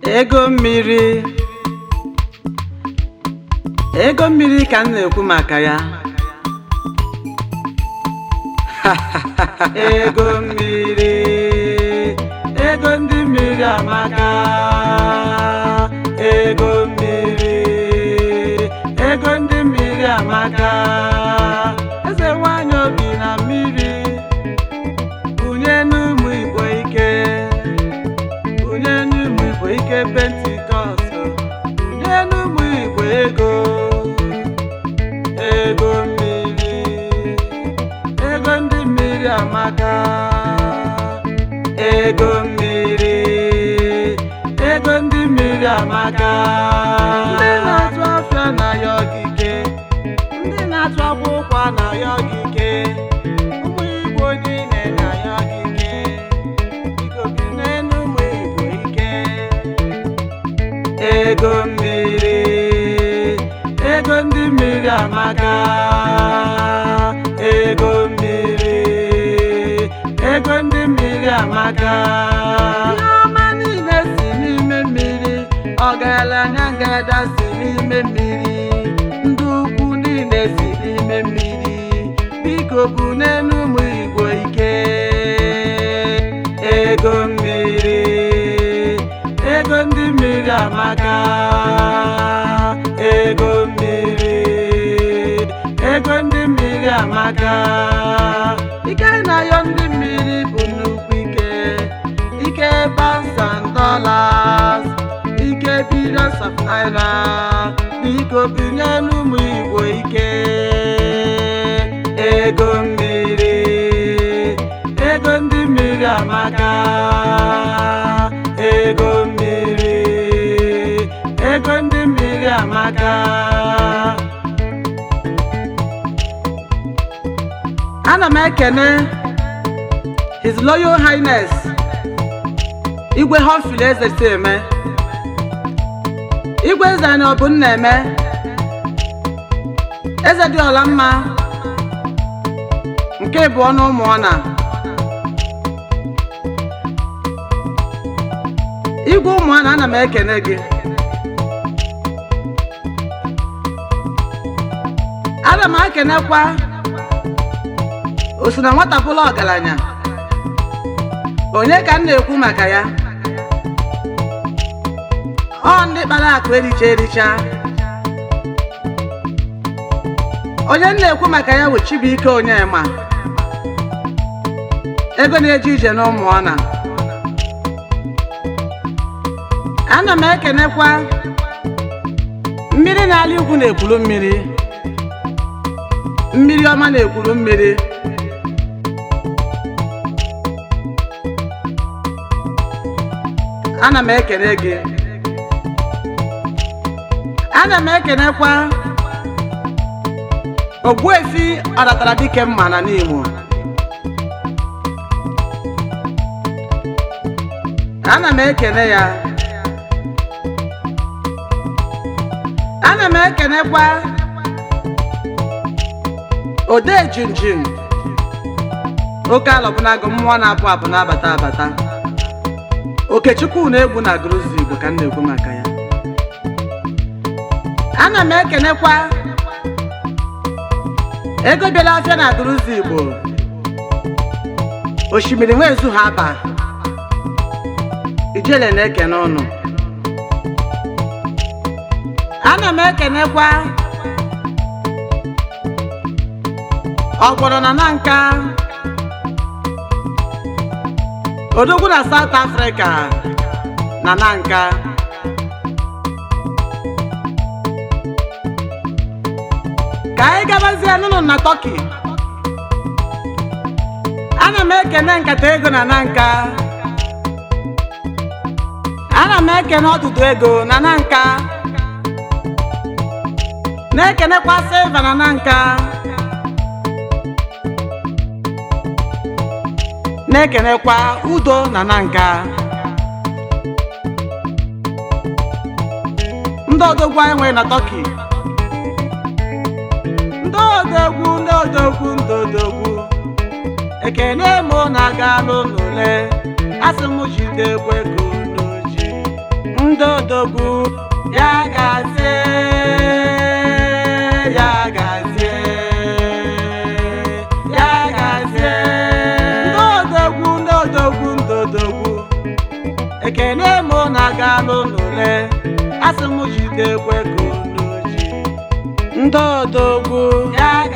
ego mmiri ego mmiri ka m na-ekwu maka ya ego mmiri ego ndị mmiri amaka ego mmiri ego ndị mmiri amaka eze nwanyị obi na mmiri bunye n'ụmụ igbo ike bunye n'ụmụ igbo ike pentikọst bunye n'ụmụ igbo ego ego mmiri ego ndị mmiri amaka ego mmiri ego ndị mmiri amaka ndị na-atụ afịa na ya ogige ndị na-atụ akwụkwọ na ya ogige ụmụ igbo niile na ya ogige biko binye n'ụmụ igbo ike ego mmiri ego ndị mmiri amaka ego mmiri ego ndị mmiri amaka ihe ọma niile si n'ime mmiri ọgaranya ngada si n'ime mmiri ndị ukwu niile si n'ime mmiri biko bụ n'elu ụmụ igbo ike ego mmiri ego ndị mmiri amaka ego mmiri ego ndị mmiri amaka ike na-ayọ ndị mmiri bụ nnukwu ike ike pounds and dollars ike billions of naira biko binye n'ụmụ igbo ike ego mmiri ego ndị mmiri amaka ego mmiri ego ndị mmiri amaka ana m ekene his royal highness igwe hofili eze si eme igwe eze anyị ọ bụ nna eme eze dị ọla mma nke bụ ọnụ ụmụ ọna igwe ụmụ ọna ana m ekene gị ana m ekenekwa o si na nwata bụla ọgaranya onye ka m na-ekwu maka ya ọ ndị kpara akụ ericha ericha onye m na-ekwu maka ya bụ Chibuike Onyema ego na-eje ije n'ụmụ ọna ana m ekenekwa mmiri na-ala igwu na-ekwuru mmiri mmiri ọma na-ekwuru mmiri ana m ekene gị ana m ekenekwa ogbuefi ọdatara dike mma na n'Imo ana m ekene ya ana m ekenekwa ode jinjin oke alọbụnago mmụọ na-apụ apụ na-abata abata okechukwu na-egwu na gruzi igbo ka m na-ekwu maka ya ana m ekenekwa ego bịara afịa na gruzi igbo osimiri nwezu ha aba ijele na-ekene ụnụ ana m ekenekwa ọgbọrọ na na nka odogwu na South Africa na nanka ka anyị gabazie n'ụlọ na Turkey ana m ekene nkata ego na nanka ana m ekene ọdụdụ ego na nanka na-ekenekwa silva na nanka na-ekenekwa udo na nanka ndị odogwu anyị nwere na Turkey ndị odogwu ndị odogwu ndị odogwu ekene mụ na-aga n'ụlọ ule asị m jide ekwe ka unu ji ndị odogwu ya gazie ya gazie ya gazie ndị odogwu ndị odogwu ndị odogwu ekene mụ na-aga n'ụlọle asị m jide ekwe ka unu ji ndị odogwu ya